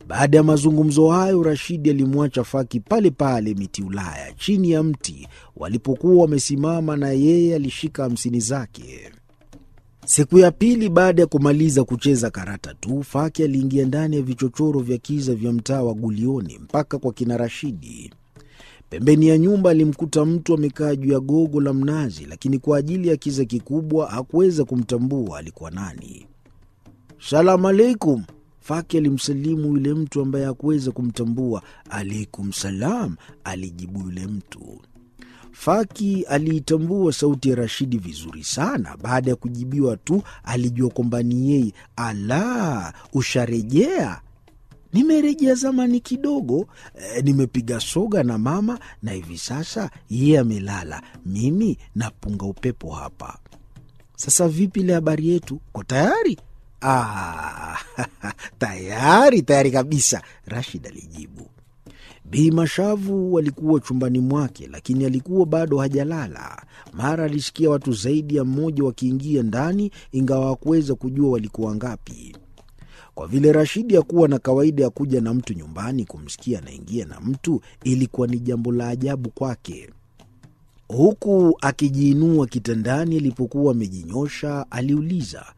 Baada ya mazungumzo hayo, Rashidi alimwacha Faki pale pale miti Ulaya, chini ya mti walipokuwa wamesimama, na yeye alishika hamsini zake. Siku ya pili baada ya kumaliza kucheza karata tu, Faki aliingia ndani ya vichochoro vya kiza vya mtaa wa Gulioni mpaka kwa kina Rashidi. Pembeni ya nyumba alimkuta mtu amekaa juu ya gogo la mnazi, lakini kwa ajili ya kiza kikubwa hakuweza kumtambua alikuwa nani. Salamu alaikum. Faki alimsalimu yule mtu ambaye hakuweza kumtambua. Alaikum salam, alijibu yule mtu. Faki aliitambua sauti ya Rashidi vizuri sana. Baada ya kujibiwa tu alijua kwamba ni yeye. Ala, usharejea? Nimerejea zamani kidogo. E, nimepiga soga na mama na hivi sasa yeye amelala, mimi napunga upepo hapa. Sasa vipi ile habari yetu, ko tayari? Ah, tayari tayari kabisa, Rashid alijibu. Bi Mashavu alikuwa chumbani mwake, lakini alikuwa bado hajalala. Mara alisikia watu zaidi ya mmoja wakiingia ndani, ingawa hakuweza kujua walikuwa ngapi. Kwa vile Rashidi hakuwa na kawaida ya kuja na mtu nyumbani, kumsikia anaingia na mtu ilikuwa ni jambo la ajabu kwake. Huku akijiinua kitandani alipokuwa amejinyosha, aliuliza